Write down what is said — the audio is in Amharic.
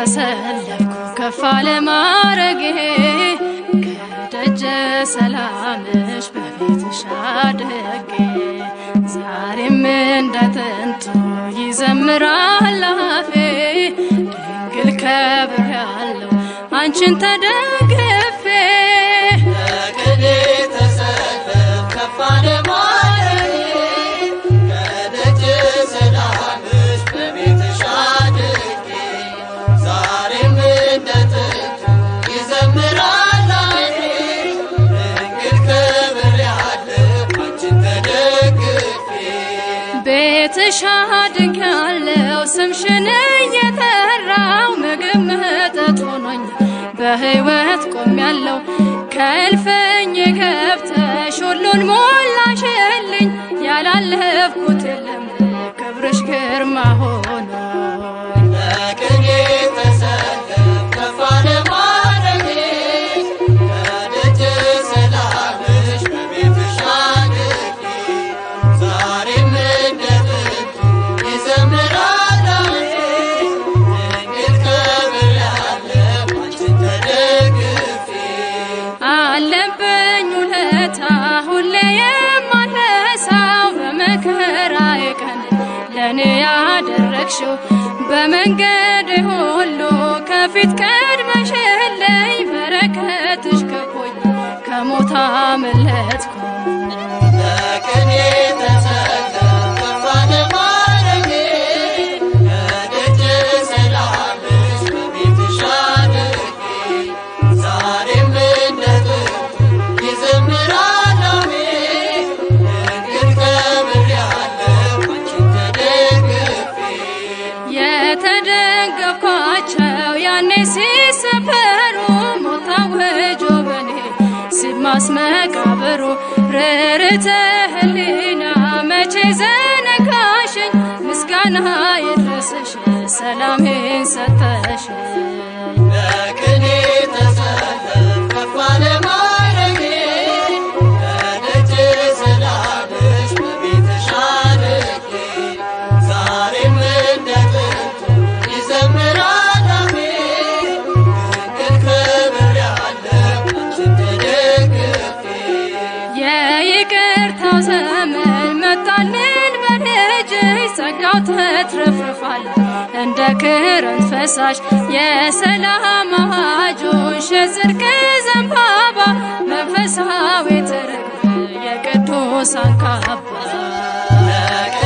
ተሰለፍኩ ከፍ አለ ማረጌ ከደጀ ሰላምሽ በቤትሽ አድጌ ዛሬም እንደ ጥንቱ ይዘምራል አፌ ድንግል ከብር ያለው አንቺን ተደግፌ በቅኔ ተሰለፍ ከፍ አለ ማረጌ ከደጅ ሰላምሽ በቤትሽ አድጌ ዛሬም እንደ ጥንቱ ይዘምራል አፌ ድንግል ክብር ያለው አንቺን ተደግፌ ቤትሽ አድግ ያለው ስምሽን እየጠራው ምግብ መጠጥ ሆኖኝ በሕይወት ቆም ያለው ከእልፍኝ ገብተሽ ሁሉን ሞላሽልኝ ያላለፍኩት የለም ክብርሽ ግርማ ሆኖ በቅኔ ተሰለፍ ከፍ አለ ማረጌ ከደጅ ሰላምሽ በቤትሽ አድጌ ዛሬም እንደ ጥንቱ ይዘምራል አፌ ድንግል ክብር ያለው አንቺን ተደግፌ አለብኝ ውለታ ሁሌ የማረሳው በመከራዬ ቀን ለእኔ ያደረግሽው በመንገድ ሁሉ ከፊት ቀድመሽልኝ በረከትሽ ከቦኝ ከሞት አመለጥኩ በቅኔ ተሰለፍ ከፍ አለ ማረጌ ከደጅ ሰላምሽ በቤትሽ አድጌ ዛሬም እንደ ጥንቱ ይዘምራል አፌ ድንግል ክብር ያለው አንቺን ተደግፌ የተደገፍኳቸው ያኔ ሲሰበሩ ሞት አውጆ በኔ ሲማስ መቃብሩ ርርተ ህሊና መቼ ዘነጋሽኝ ምስጋና ይድረስሽ ሰላሜን ሰጠሽኝ በቅኔ ተሰለፍ ከፍ አለ ማረጌ ከደጅ ሰላምሽ በቤትሽ አድጌ ዛሬም እንደ ጥንቱ ይዘምራል አፌ ድንግል ክብር ያለው አንቺን ተደግፌ የይቅርታው ዘመን መጣልን በልጅሽ ጸጋው ተትረፍርፏል እንደ ክረምት ፈሳሽ የሰላም አዋጆሽ የጽድቅ ዘንባባ መንፈሳዊ ትርግብ የቅዱሳን ካባ በቅኔ